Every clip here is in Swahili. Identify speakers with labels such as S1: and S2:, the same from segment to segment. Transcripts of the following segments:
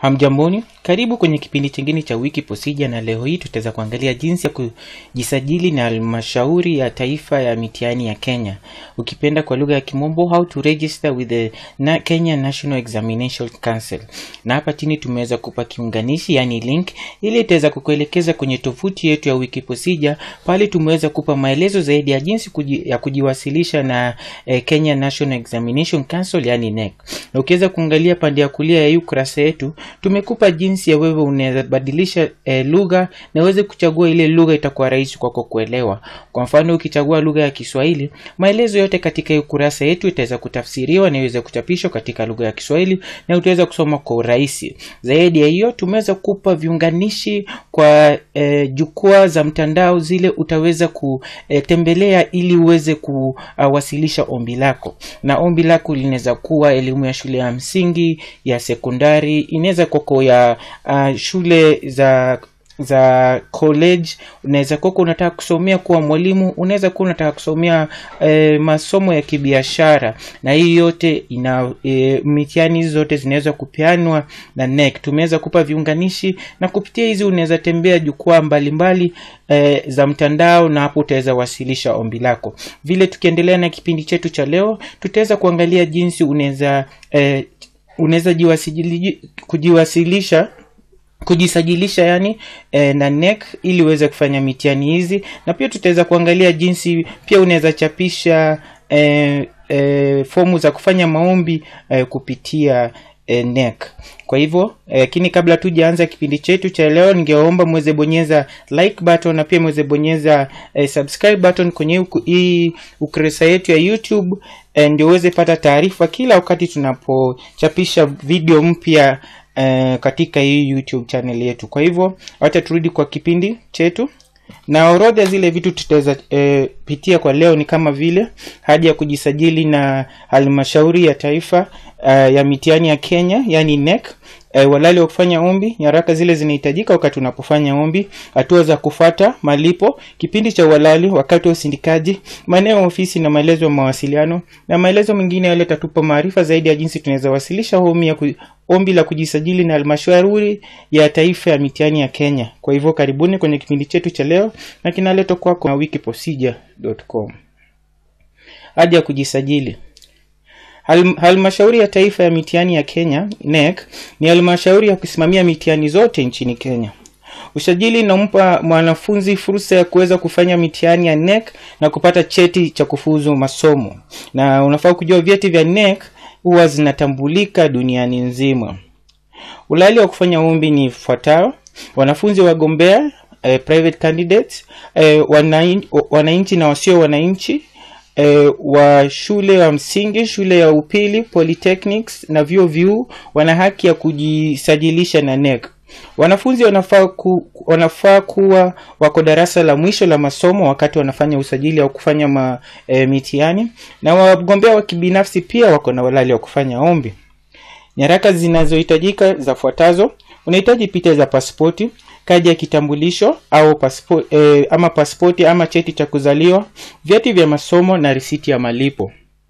S1: Hamjamboni, karibu kwenye kipindi chingine cha wiki posija, na leo hii tutaweza kuangalia jinsi ya kujisajili na halmashauri ya taifa ya mitihani ya Kenya, ukipenda kwa lugha ya Kimombo, how to register with the na Kenya National Examination Council. Na hapa chini tumeweza kupa kiunganishi, yani link, ili itaweza kukuelekeza kwenye tovuti yetu ya wiki posija. Pale tumeweza kupa maelezo zaidi ya jinsi kuji, ya kujiwasilisha na eh, Kenya National Examination Council, yani NEC. Na ukiweza kuangalia pande ya kulia ya hii ukurasa yetu tumekupa jinsi ya wewe unaweza badilisha eh, lugha na uweze kuchagua ile lugha itakuwa rahisi kwako kuelewa. Kwa mfano ukichagua lugha ya Kiswahili, maelezo yote katika hii ukurasa yetu itaweza kutafsiriwa na iweze kuchapishwa katika lugha ya Kiswahili na utaweza kusoma kwa urahisi. Zaidi ya hiyo, tumeweza kupa viunganishi kwa eh, jukwaa za mtandao zile utaweza kutembelea ili uweze kuwasilisha ombi lako, na ombi lako linaweza kuwa elimu ya shule ya msingi, ya sekondari, inaweza koko ya uh, shule za za college unaweza kuwa unataka kusomea kuwa mwalimu unaweza kuwa unataka kusomea e, masomo ya kibiashara na hii yote ina e, mitihani hizi zote zinaweza kupeanwa na NEC tumeweza kupa viunganishi na kupitia hizi unaweza tembea jukwaa mbalimbali e, za mtandao na hapo utaweza wasilisha ombi lako vile tukiendelea na kipindi chetu cha leo tutaweza kuangalia jinsi unaweza e, unaweza kujiwasilisha kujisajilisha yani e, na NEC ili uweze kufanya mitihani hizi, na pia tutaweza kuangalia jinsi pia unaweza chapisha e, e, fomu za kufanya maombi e, kupitia e, NEC. Kwa hivyo lakini e, kabla tujaanza kipindi chetu cha leo, ningeomba mweze bonyeza like button na pia mweze bonyeza e, subscribe button kwenye hii ukurasa yetu ya YouTube e, ndio uweze pata taarifa kila wakati tunapochapisha video mpya Uh, katika hii YouTube channel yetu. Kwa hivyo wacha turudi kwa kipindi chetu, na orodha zile vitu tutaweza uh, pitia kwa leo ni kama vile haja ya kujisajili na halmashauri ya taifa uh, ya mitihani ya Kenya yani NEC. E, walali wa kufanya ombi, nyaraka zile zinahitajika wakati unapofanya ombi, hatua za kufata, malipo, kipindi cha uhalali, wakati wa usindikaji, maeneo ya ofisi na maelezo ya mawasiliano na maelezo mengine yale tatupa maarifa zaidi ya jinsi tunaweza wasilisha ombi ya ku, ombi la kujisajili na halmashauri ya taifa ya mitihani ya Kenya. Kwa hivyo karibuni kwenye kipindi chetu cha leo na kinaletwa kwako na wikiposija.com. Haja ya kujisajili Hal, halmashauri ya taifa ya mitihani ya Kenya NEC ni halmashauri ya kusimamia mitihani zote nchini Kenya. Usajili unampa mwanafunzi fursa ya kuweza kufanya mitihani ya NEC na kupata cheti cha kufuzu masomo, na unafaa kujua vyeti vya NEC huwa zinatambulika duniani nzima. Ulali wa kufanya ombi ni ifuatayo: wanafunzi wagombea, eh, private candidates, eh, wananchi, wananchi na wasio wananchi E, wa shule ya msingi, shule ya upili, polytechnics na vyuo vikuu wana haki ya kujisajilisha na NEC. Wanafunzi wanafaa ku, wanafaa kuwa wako darasa la mwisho la masomo wakati wanafanya usajili au kufanya ma, e, mitihani, na wagombea wa kibinafsi pia wako na walali wa kufanya ombi. Nyaraka zinazohitajika zafuatazo: unahitaji picha za pasipoti kadi ya kitambulisho au paspo, eh, ama pasipoti ama cheti cha kuzaliwa, vyeti vya masomo na risiti ya malipo.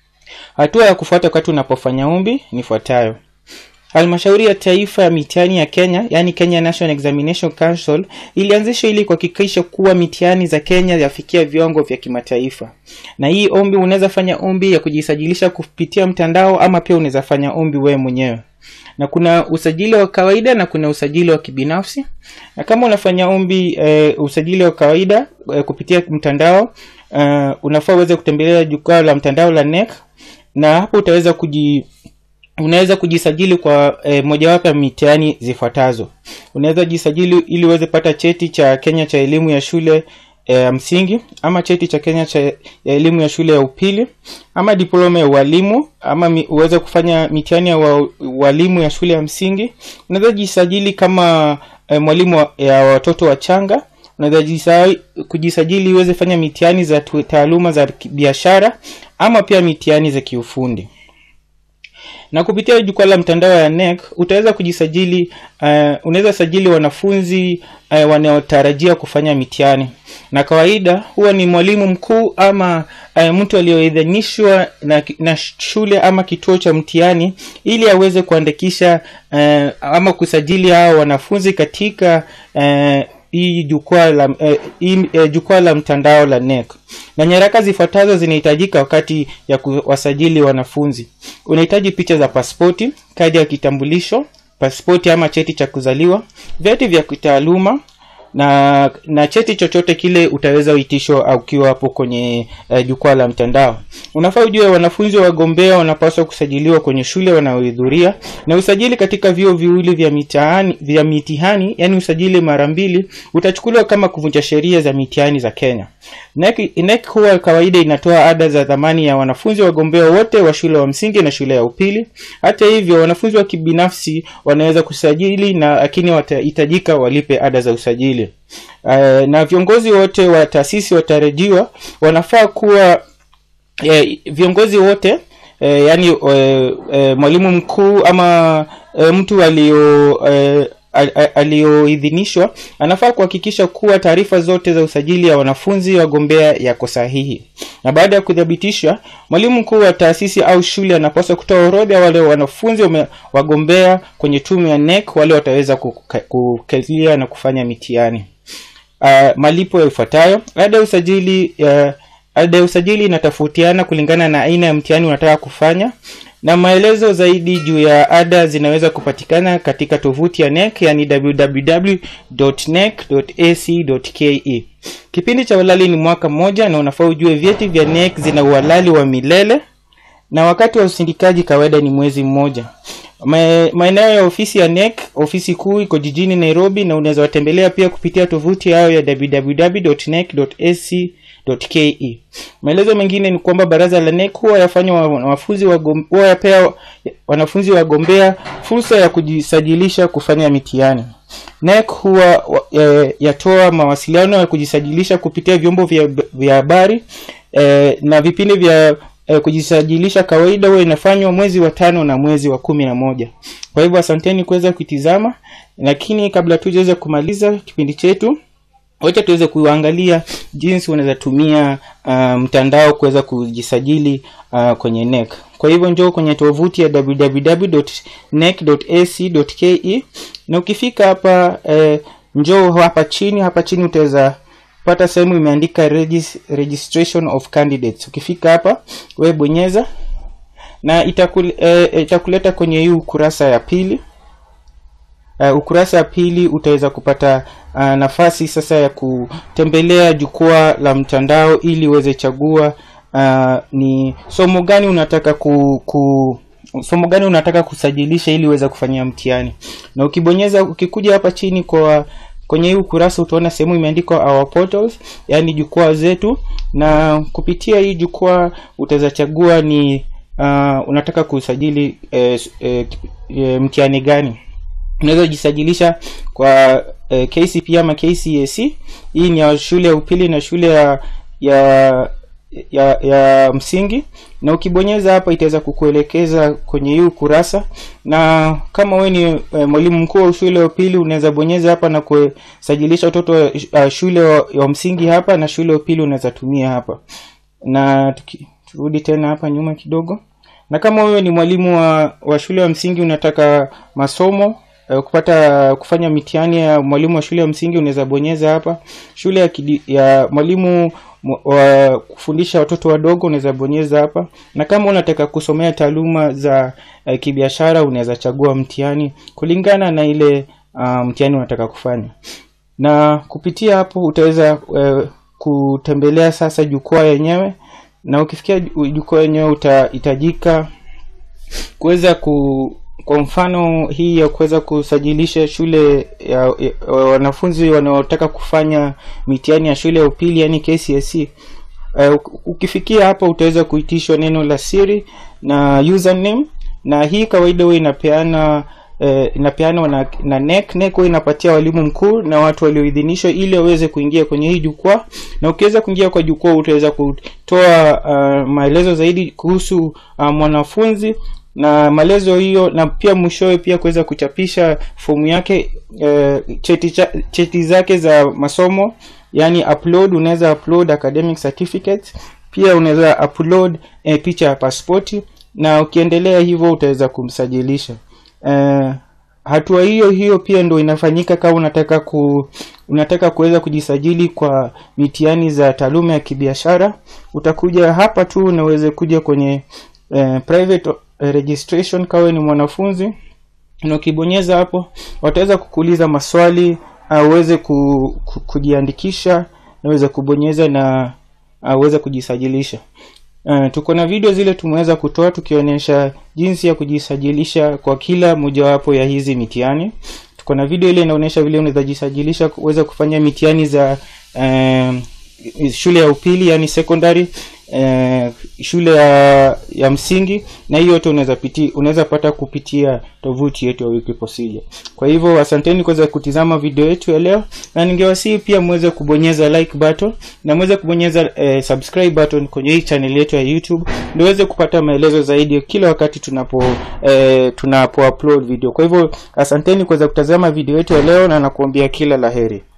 S1: Hatua ya kufuata wakati unapofanya ombi ni fuatayo. Halmashauri ya taifa ya mitihani ya Kenya, yani Kenya National Examination Council, ilianzishwa ili kuhakikisha kuwa mitihani za Kenya yafikia viwango vya kimataifa. Na hii ombi unaweza fanya ombi ya kujisajilisha kupitia mtandao ama pia unaweza fanya ombi wewe mwenyewe na kuna usajili wa kawaida na kuna usajili wa kibinafsi. Na kama unafanya ombi e, usajili wa kawaida e, kupitia mtandao e, unafaa uweze kutembelea jukwaa la mtandao la NEC, na hapo utaweza kuji unaweza kujisajili kwa e, mojawapo ya mitihani zifuatazo. Unaweza jisajili ili uweze pata cheti cha Kenya cha elimu ya shule ya e, msingi ama cheti cha Kenya cha ya elimu ya shule ya upili ama diploma ya ualimu ama mi, uweze kufanya mitihani ya ualimu ya shule ya msingi. Unaweza jisajili kama e, mwalimu ya watoto wachanga. Unaweza kujisajili uweze fanya mitihani za taaluma za biashara ama pia mitihani za kiufundi. na kupitia jukwaa la mtandao ya NEC utaweza kujisajili uh, unaweza sajili wanafunzi uh, wanaotarajia kufanya mitihani na kawaida huwa ni mwalimu mkuu ama uh, mtu aliyoidhinishwa na, na shule ama kituo cha mtihani ili aweze kuandikisha uh, ama kusajili hao wanafunzi katika uh, hii jukwaa la eh, hii, eh, jukwaa la mtandao la NEC na nyaraka zifuatazo zinahitajika wakati ya kuwasajili wanafunzi unahitaji picha za pasipoti kadi ya kitambulisho pasipoti ama cheti cha kuzaliwa vyeti vya kitaaluma na na cheti chochote kile utaweza uitishwa ukiwa hapo kwenye uh, jukwaa la mtandao unafaa ujue wanafunzi wagombea wanapaswa kusajiliwa kwenye shule wanaohudhuria na usajili katika vyuo viwili vya mitihani vya mitihani yani usajili mara mbili utachukuliwa kama kuvunja sheria za mitihani za kenya NEC, NEC huwa kawaida inatoa ada za dhamani ya wanafunzi wagombea wote wa shule wa msingi na shule ya upili hata hivyo wanafunzi wa kibinafsi wanaweza kusajili na lakini watahitajika walipe ada za usajili uh, na viongozi wote wa taasisi watarajiwa wanafaa kuwa eh, viongozi wote eh, yani eh, eh, mwalimu mkuu ama eh, mtu alio eh, aliyoidhinishwa anafaa kuhakikisha kuwa taarifa zote za usajili ya wanafunzi wagombea yako sahihi na baada ya kuthibitisha mwalimu mkuu wa taasisi au shule anapaswa kutoa orodha ya wale wanafunzi wame, wagombea kwenye tume ya NEC wale wataweza kukalia na kufanya mitihani uh, malipo yafuatayo ada ya usajili uh, ada ya usajili inatofautiana kulingana na aina ya mtihani unataka kufanya na maelezo zaidi juu ya ada zinaweza kupatikana katika tovuti ya NEC yani www.nec.ac.ke. Kipindi cha uhalali ni mwaka mmoja na unafaa ujue vyeti vya NEC zina uhalali wa milele na wakati wa usindikaji kawaida ni mwezi mmoja. Maeneo ya ofisi ya NEC, ofisi kuu iko jijini Nairobi na unaweza watembelea pia kupitia tovuti yao ya www.nec.ac ke maelezo mengine ni kwamba baraza la NEC huwa yafanya wanafunzi huwa yapea wanafunzi wagombea fursa ya kujisajilisha kufanya mitihani NEC huwa e, yatoa mawasiliano ya kujisajilisha kupitia vyombo vya habari e, na vipindi vya e, kujisajilisha kawaida huwa inafanywa mwezi wa tano na mwezi wa kumi na moja kwa hivyo asanteni kuweza kuitizama lakini kabla tujaweza kumaliza kipindi chetu wacha tuweze kuangalia jinsi unaweza tumia uh, mtandao kuweza kujisajili uh, kwenye NEC. Kwa hivyo njoo kwenye tovuti ya www.nec.ac.ke na ukifika hapa eh, njoo hapa chini, hapa chini utaweza pata sehemu imeandika regis, registration of candidates. Ukifika hapa wewe bonyeza na itakul, eh, itakuleta kwenye hii ukurasa ya pili uh, ukurasa wa pili utaweza kupata uh, nafasi sasa ya kutembelea jukwaa la mtandao ili uweze chagua uh, ni somo gani unataka ku, ku somo gani unataka kusajilisha ili uweze kufanyia mtihani na ukibonyeza ukikuja hapa chini kwa kwenye hii ukurasa utaona sehemu imeandikwa our portals yaani jukwaa zetu na kupitia hii jukwaa utaweza chagua ni uh, unataka kusajili eh, eh, eh, mtihani gani unaweza jisajilisha kwa eh, KCP ama KCAC hii ni ya shule ya upili na shule ya ya ya, ya msingi na ukibonyeza hapa itaweza kukuelekeza kwenye hii ukurasa na kama wewe ni e, mwalimu mkuu wa shule ya upili unaweza bonyeza hapa na kusajilisha watoto wa uh, shule wa, wa msingi hapa na shule ya upili unaweza tumia hapa na tuki, turudi tena hapa nyuma kidogo na kama wewe ni mwalimu wa, wa shule ya msingi unataka masomo uh, kupata kufanya mitihani ya mwalimu wa shule ya msingi unaweza bonyeza hapa shule ya, kidi, ya mwalimu wa kufundisha watoto wadogo unaweza bonyeza hapa na kama unataka kusomea taaluma za uh, kibiashara unaweza chagua mtihani kulingana na ile uh, mtihani unataka kufanya na kupitia hapo utaweza uh, kutembelea sasa jukwaa yenyewe na ukifikia jukwaa yenyewe utahitajika kuweza ku kwa mfano hii ya kuweza kusajilisha shule ya, ya wanafunzi wanaotaka kufanya mitihani ya shule ya upili yani KCSE uh, ukifikia hapa utaweza kuitishwa neno la siri na username na hii kawaida huwa inapeana uh, inapeanwa na, na NEC. NEC huwa inapatia walimu mkuu na watu walioidhinishwa ili waweze kuingia kwenye hii jukwaa, na ukiweza kuingia kwa jukwaa utaweza kutoa uh, maelezo zaidi kuhusu uh, mwanafunzi na maelezo hiyo na pia mwishowe pia kuweza kuchapisha fomu yake eh, cheti, cha, cheti zake za masomo yani upload unaweza upload academic certificates pia unaweza upload eh, picha ya pasipoti na ukiendelea hivyo utaweza kumsajilisha eh, hatua hiyo hiyo pia ndo inafanyika kama unataka ku unataka kuweza kujisajili kwa mitihani za taaluma ya kibiashara utakuja hapa tu unaweze kuja kwenye eh, private eh, registration kawe ni mwanafunzi na ukibonyeza hapo wataweza kukuuliza maswali uh, uweze ku, ku, kujiandikisha naweze kubonyeza na uh, uweze kujisajilisha Uh, tuko na video zile tumeweza kutoa tukionyesha jinsi ya kujisajilisha kwa kila mojawapo ya hizi mitihani tuko na video ile inaonyesha vile unaweza jisajilisha kuweza kufanya mitihani za um, shule ya upili yani secondary eh, shule ya, ya msingi na hiyo yote unaweza piti unaweza pata kupitia tovuti yetu ya wiki procedure kwa hivyo asanteni kuweza kutizama video yetu ya leo na ningewasihi pia mweze kubonyeza like button na mweze kubonyeza eh, subscribe button kwenye hii channel yetu ya youtube ndio uweze kupata maelezo zaidi kila wakati tunapo eh, tunapo upload video kwa hivyo asanteni kuweza kutazama video yetu ya leo na nakuambia kila laheri